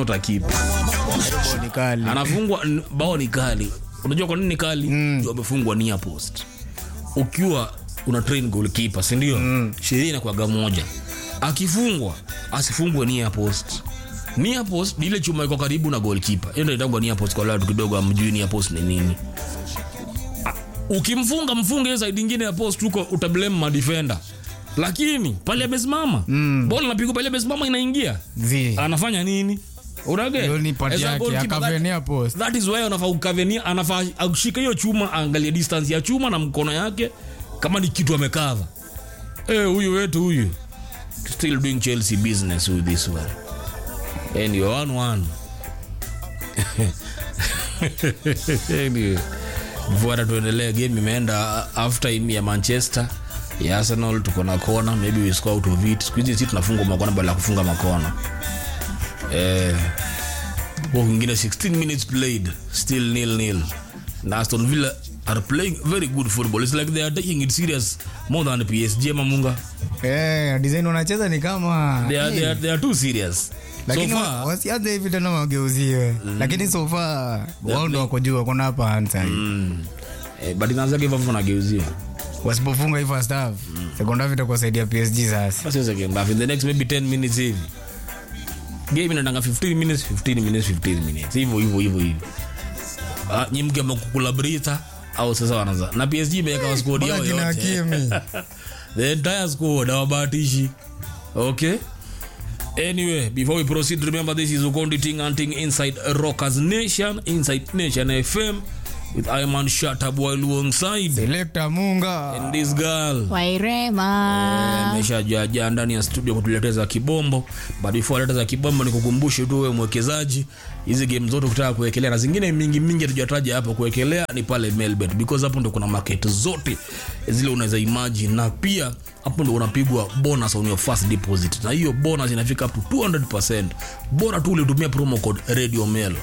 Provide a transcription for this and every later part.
utakipa Ni kali. anafungwa n- bao ni kali unajua kwa nini ni kali mm. amefungwa near post ukiwa una train goalkeeper si ndio mm. sheria inakuwaga moja akifungwa asifungwe near post near post ni ile chuma iko karibu na goalkeeper hiyo ndio inaitwa near post kwa wale watu kidogo amjui near post ni nini Ah, ukimfunga mfunge hiyo side nyingine ya post huko utablame madefender lakini pale amesimama mm. bola napigwa pale amesimama inaingia Vi. anafanya nini Unage? Hiyo ni part As a yake, goalkeeper, that- akavenia post. that is why anafaa kukavenia anafaa akushika hiyo chuma angalie distance ya chuma na mkono yake kama ni kitu amekava Eh, huyu wetu huyu still doing chelsea business with this one and you're one one anyway before tuendelee game imeenda after time ya manchester ya arsenal tuko na kona maybe we score out of it siku hizi si tunafungwa makona badala ya kufunga makona eh huo kwingine 16 minutes played still nil nil na aston villa are playing very good football it's like they are taking it serious more than psg ama munga Eh, design wanacheza ni kama they are, they are, they are too serious lakini so wa- far wasianze hivi tena wageuziwe lakini so far wao ndo wako juu wako na hapa hansa mm, eh, but inaanzaga hivyo hivyo nageuziwa wasipofunga hii first half second half itakuwa saidia PSG sasa basi hiyo second half in the next maybe 10 minutes hivi game inaendanga 15 minutes 15 minutes 15 minutes hivyo hivyo hivyo hivyo ah nyi mkiamua kukula brita au sasa wanaanza na PSG imeweka squad yao Bora kina yote Hakimi. the entire squad hawabahatishi okay anyway before we proceed remember this is ukondi ting and ting inside rockers nation inside nation fm with iman shatab while alongside Selector Munga and this girl wairema ameshajajaa ndani ya studio kutuleteza kibombo but before aleta za kibombo ni kukumbushe tu wewe mwekezaji hizi game zote ukitaka kuwekelea na zingine mingi mingi tujataja hapo kuwekelea ni pale melbet because hapo ndo kuna market zote zile unaweza imagine na pia hapo ndo unapigwa bonus on your first deposit na hiyo bonus inafika up to 200% bora tu ulitumia promo code radio mel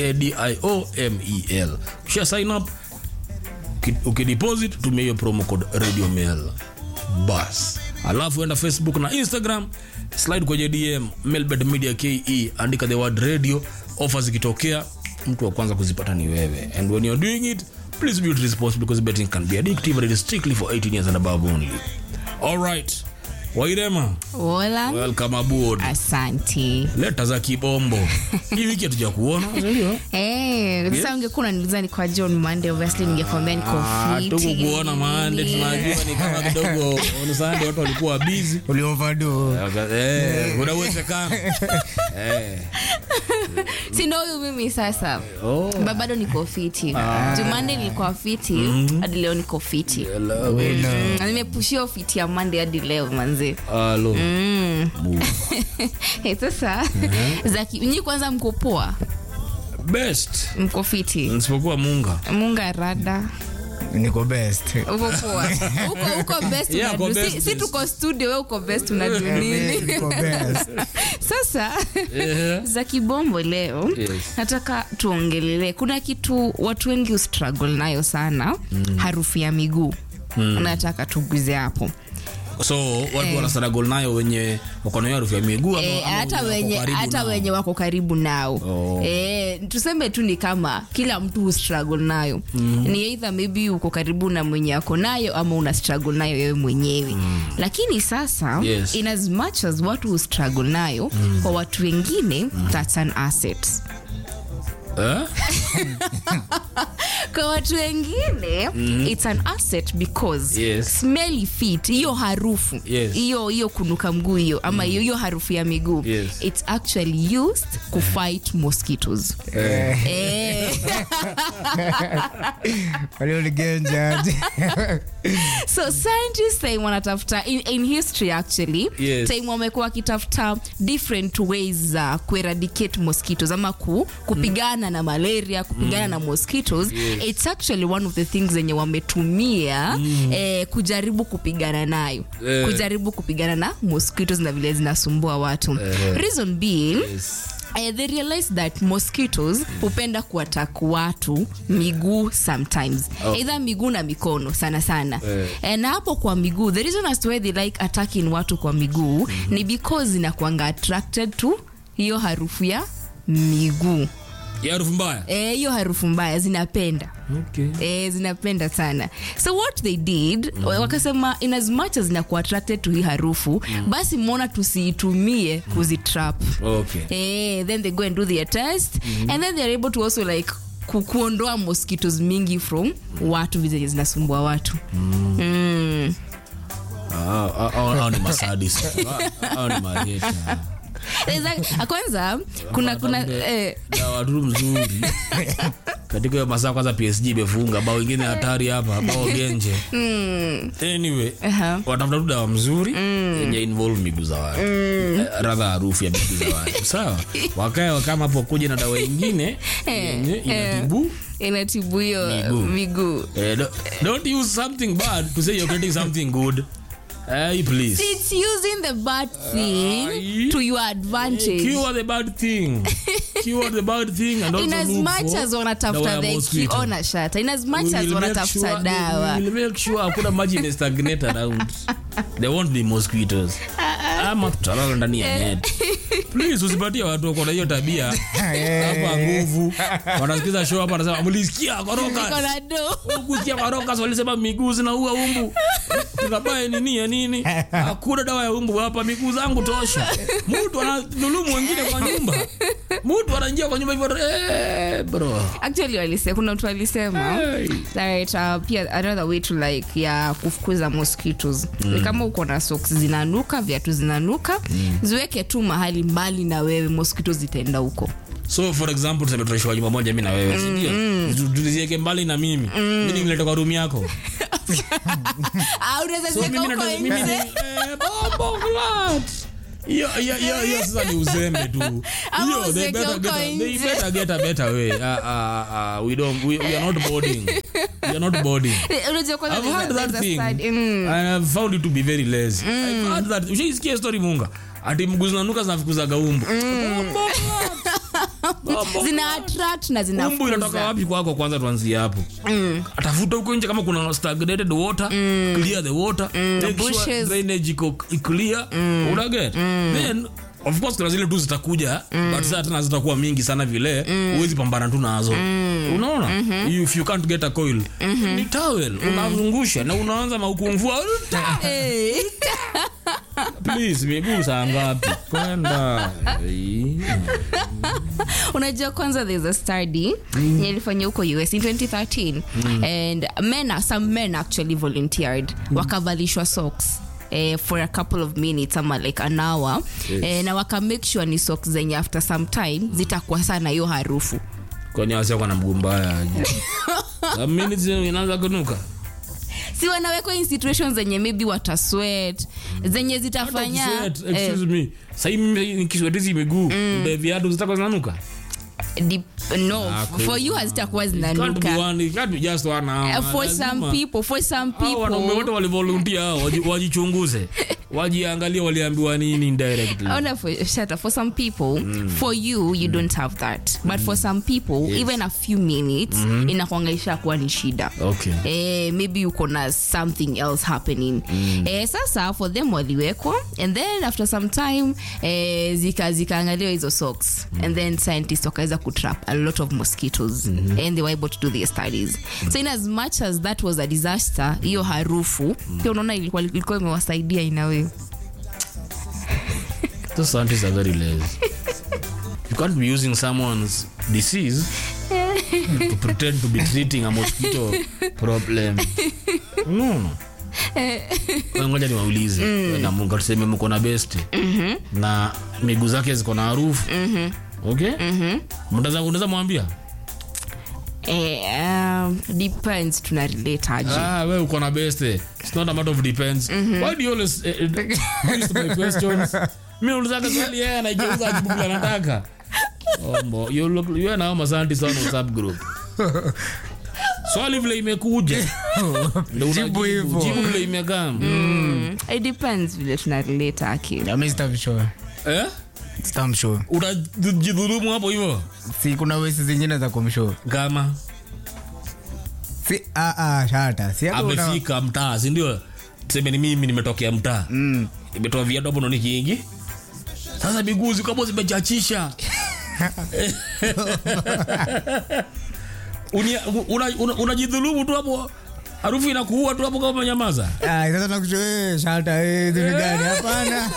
radiomel ukisha sign up uki- ukideposit tumia hiyo promo code radio mail bas alafu enda facebook na instagram slide kwenye dm melbet media ke andika the word radio offer zikitokea mtu wa kwanza kuzipata ni wewe and when you're doing it please be responsible because betting can be addictive and it is strictly for 18 years and above only all right wairema wola welcome aboard asanti leta za kibombo hii wiki hatuja kuona sindio? Eh, sasa ungekuwa unaniuliza ni kwa john mande obviously ningekwambia niko Ah, fiti. tukukuona mande tunajua ni kama kidogo on Sunday watu walikuwa busy uliovado Eh, kuna uwezekano Eh, si ndo huyu mimi sasa oh. Ba- bado niko fiti jumande nilikuwa fiti hadi leo niko fiti Hello. Mm, na nimepushia fiti ya mande hadi leo manzi Hello. Move. hey, sasa zaki nyi kwanza mko poa best mko fiti nisipokuwa munga munga rada niko best uko poa uko uko best Yeah, unadu- uko si, best, si yes. tuko studio we uko best unadu nini niko best sasa Eh, za kibombo leo Yes. nataka tuongelelee kuna kitu watu wengi ustruggle nayo sana mm. harufu ya miguu mm. nataka tuguze hapo so watu wana struggle nayo wenye wako na hiyo harufu ya miguu ama- Eh, ama hata wako wenye karibu hata nao? wenye wako karibu nao Oh. eh, tuseme tu ni kama kila mtu hu struggle nayo mm. ni either maybe uko karibu na mwenye ako nayo ama una struggle nayo wewe mwenyewe mm. lakini sasa Yes. in as much as watu hu struggle nayo mm. kwa watu wengine mm. that's an asset Eh? kwa watu wengine mm-hmm. it's an asset because Yes. smelly feet hiyo harufu Yes. hiyo hiyo kunuka mguu hiyo ama hiyo hiyo harufu ya miguu Yes. it's actually used kufight mosquitoes eh. walioligenja so scientists time wanatafuta in, in history actually Yes. time wamekuwa wakitafuta different ways za kueradicate mosquitoes ama ku, kupigana na malaria kupigana na mosquitoes Yes. it's actually one of the things zenye wametumia eh, kujaribu kupigana nayo Eh. kujaribu kupigana na mosquitoes na vile zinasumbua watu Eh. reason being Yes. Uh, they realize that mosquitoes hupenda kuatak watu miguu sometimes Oh. either miguu na mikono sana sana Eh. Eh, na hapo kwa miguu the reason as to why they like attacking watu kwa miguu ni because zinakuanga attracted to hiyo harufu ya miguu ya harufu mbaya Eh, hiyo harufu mbaya zinapenda okay. eh, zinapenda sana so what they did mm. wakasema in as much as zinakuwa attracted to hii harufu mm. basi mbona tusiitumie kuzitrap Okay. eh, then they go and do their test mm. and then they're able to also like ku, kuondoa mosquitos mingi from watu zenye zinasumbua watu mm. Mm. Ah, ah, ah, hao ni masadis Ah, hao ni mareta There's like- kwanza kuna kuna eh, dawa tu mzuri katika hiyo masaa kwanza psg imefunga bao ingine hatari hapa bao genje anyway Aha. watafuta tu dawa mzuri yenye involve miguu za watu Eh, radha harufu ya miguu za watu sawa wakae wakama hapo kuja na dawa ingine yenye inatibu inatibu hiyo Miguu. miguu Eh, do- don't use something bad to say you're getting something good Eh, please it's using the bad thing Aye. to your advantage cure the bad thing cure the bad thing and also in as look much for as dawa wanatafuta ya the mosquito. kiona shata in as much We as will make wanatafuta sure- dawa we will make sure hakuna maji imestagnate around there won't be mosquitoes ama tutalala ndani ya net please usipatie watu wako na hiyo tabia hapa nguvu wanasikiza show hapa wanasema mlisikia Niko koroka na do kusikia koroka walisema miguu zinaua umbu tunabaye nini ya nini hakuna dawa ya umbu hapa miguu zangu tosha mtu anadhulumu wengine kwa nyumba mtu anaingia kwa nyumba hivyo eh, bro actually walisema kuna mtu alisema Hey. that uh, pia another way to like ya kufukuza mosquitoes ni kama uko na socks zinanuka viatu zinanuka ziweke tu mahali mbali na wewe mosquitoes zitaenda huko so for example tuseme tunaishiwa nyumba moja mi na wewe sindio Tu- tuzieke mbali na mimi mi nilete kwa rumu yako Ah, unaweza so ziweka mimi huko nata- mimi nje ni- eh, bombo clat. hiyo hiyo hiyo hiyo sasa ni uzembe tu Ama hiyo they uziweke better huko get a- they nje. better get a better way Ah, ah, ah, we don't we, we are not boarding we are not boarding Eh, unajua kwanza I've there's a- heard that there's a thing study- mm. and I've found it to be very lazy I've heard that ushaisikia story munga ati mguu zinanuka zinafukuzaga umbu Bombo clat. Bombo zina attract na umbu inatoka zinafukuza wapi kwako kwanza tuanzie hapo atafuta huko nje kama kuna stagnated water clear the water make sure bushes. drainage iko i- clear unaget then of course kuna zile tu zitakuja but sasa tena zitakuwa mingi sana vile huwezi pambana tu nazo unaona if you can't get a coil ni towel unazungusha na unaanza maukungfua Eh. please miguu saa ngapi kwenda unajua kwanza there's a study mm. ilifanya huko us in 2013 and men are- some men actually volunteered wakavalishwa socks Eh, for a couple of minutes ama like an hour Yes. eh, na waka make sure ni socks zenye after some time zitakuwa sana hiyo harufu kwenye wasiakwa na mguu mbaya aje Some minutes inaanza kunuka si wanawekwa in situations zenye maybe wataswet zenye zitafanya Sweat, eh, excuse me sahii mimi nikiswetizi miguu ndio viatu zitakuwa zinanuka dip- no Ah, for you hazitakuwa Can't be zinanuka one- it can't be just one hour. Eh, for Lazima. some people for some Hao wanaume wote people walivolunteer hao waji- wajichunguze wajiangalie waliambiwa nini indirectly Ona for, shut up. for some people for you you don't have that but for some people even a few minutes inakuangaisha kuwa ni shida okay Eh, maybe uko na something else happening eh, sasa for them waliwekwa and then after some time eh, zika zikaangaliwa hizo socks and then scientists wakaweza kutrap a lot of mosquitoes and they were able to do their studies so in as much as that was a disaster hiyo harufu pia unaona ilikuwa ilikuwa imewasaidia inawe those scientists are very lazy you can't be using someone's disease to pretend to be treating a mosquito problem no Kwa ngoja niwaulize na mungu tuseme mko na best na miguu zake ziko na harufu okay mtaza unaweza mwambia eh, um, depends tuna relate aje Ah, we uko na best eh. It's not a matter of depends. Why do you always eh, eh, twist my questions? Mimi naulizaga swali yeye anageuza ajibu vile anataka. Ombo, you look you na hao scientists on WhatsApp group. Swali vile imekuja. Ndio Jibu unajibu. hivyo. Jibu vile imekaa. it depends vile tuna relate aki ami sitamshow Eh? sitamshow Utajidhulumu hapo hivyo. si kuna wesi zingine za kumshow Kama si ah, ah, shata si hapo una- amefika mtaa, si ndio? Tuseme ni mimi nimetokea mtaa. Mm. imetoa viatu hapo ndo ni kingi sasa miguu ziko hapo zimechachisha Unia- una- una- unajidhulumu tu hapo harufu inakuua tu hapo kama umenyamaza Ah, sasa nakusho eh, shata eh, vitu gani? Hapana.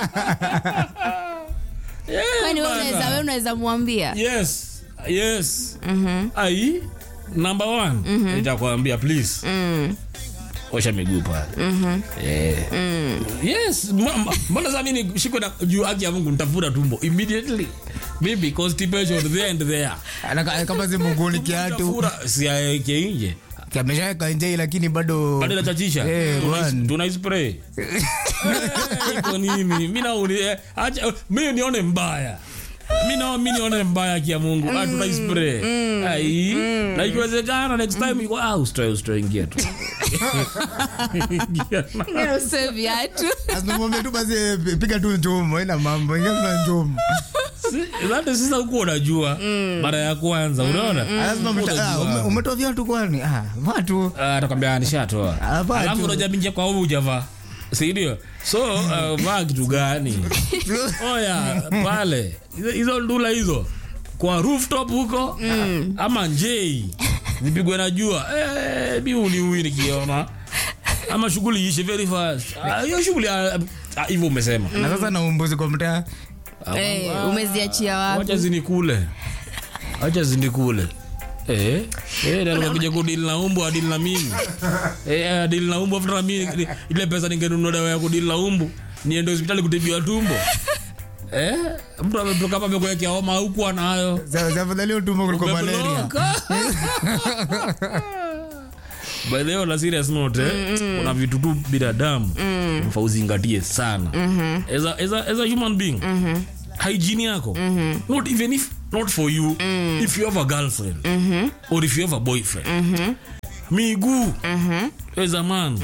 Yeah, kwani wewe bana. unaweza wewe unaweza mwambia yes yes ai number one nitakwambia please osha miguu pale Eh. yes ma- ma- mbona sasa mimi nishikwe na juu haki ya mungu nitafuta tumbo immediately maybe constipation there and there Anaka- kama si muguni kiatu Nitafura, siaeke nje kameshaweka nje lakini bado bado inachachisha Eh, Tuna- one. tuna spray Eh, iko nini mi nauni eh, acha mi nione mbaya mi nao mi nione mbaya kia mungu ah, tuna spray ai na ikiwezekana next time iko ah usitoe usitoe ingia tu Ingia na- Ngine usiwe viatu asimwambie tu basi eh, piga tu njumu ina mambo ingia tuna njumu Si- hata sasa huku unajua mara ya kwanza unaona lazima mta- ah, ume- umetoa viatu kwani ah watu Ah, atakwambia nishatoa Ah, vaa alafu tu. unajua mingia kwa huu ujavaa sindio so uh, vaa kitu gani oya pale hizo- hizo ndula hizo kwa rooftop huko ah, ama njei nipigwe na jua eh, mi uniui nikiona ama shughuli ishe very fast Ah, hiyo shughuli ah, ah, hivyo umesema na sasa na umbuzi kwa mtaa Eh, umeziachia wapi wacha zinikule wacha zinikule Eh, eh, ndio kuja kudili na umbu adili na mimi eh, adili na umbu afuta na mimi ile pesa ningenunua dawa ya kudili na umbu niende hospitali kutibiwa tumbo eh, mtu ametoka hapa amekuwekea homa huku anayo Za- za afadhali utumbo kuliko malaria Umebloka. By the way, on a serious note, eh, kuna vitu tu binadamu mfa uzingatie sana as, a, as, a, as a human being hygiene yako not even if not for you if you have a girlfriend or if you have a boyfriend miguu as a man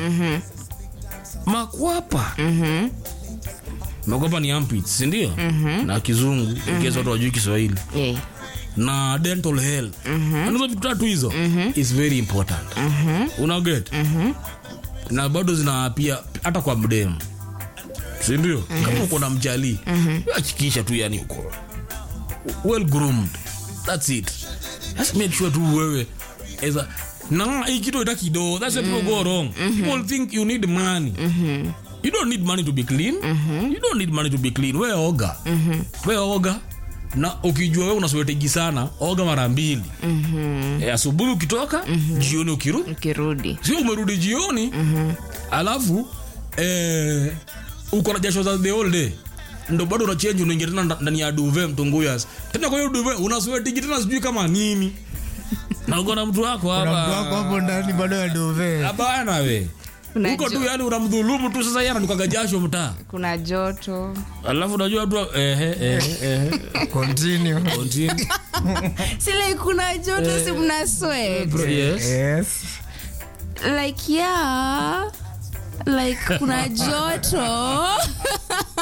makwapa makwapa ni armpits sindio na kizungu mm watu wajui kiswahili Eh. na dental health mm hizo vitu tatu hizo is very important una get na bado zina pia hata kwa mdemu sindio kama uko na mjali hakikisha tu yani uko well groomed that's it just make sure tu wewe as a na hii kitu ita kidogo that's where people go wrong people think you need money you don't need money to be clean you don't need money to be clean we oga we oga na ukijua wewe unaswetegi sana oga mara mbili Eh, asubuhi ukitoka jioni ukirudi ukirudi sio umerudi jioni alafu eh, uko na jasho za the whole day ndo bado unachenji unaingia tena nda- ndani ya duve mtunguyas tena kwa hiyo duve unaswetigi tena sijui kama nini na uko na mtu wako kuna mtu wako hapa hapo ndani bado ya dove hapana we Kuna uko tu jo- yani unamdhulumu tu sasa yeye ananukaga jasho mtaa kuna joto alafu unajua tu ehe ehe ehe continue continue sile kuna joto si mna sweat yes yes like yeah like kuna joto